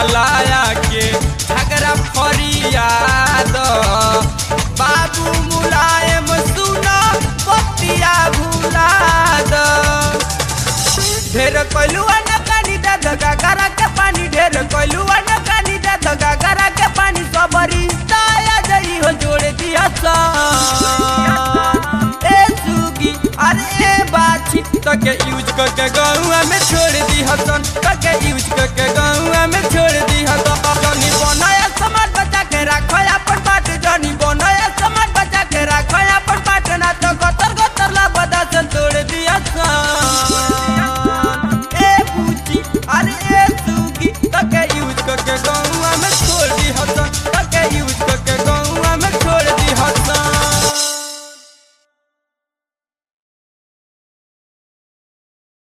लाया के झगड़ा फरियाद बाबू मुलायम सुना बतिया भुला द ढेर कलुआ न कानी दे धगा करा के पानी ढेर कलुआ न कानी दे धगा करा के पानी सबरी ताया जई हो जोड़ दिया सा ए सुगी अरे ए बाछी तके यूज करके गौआ में छोड़ दी हसन तके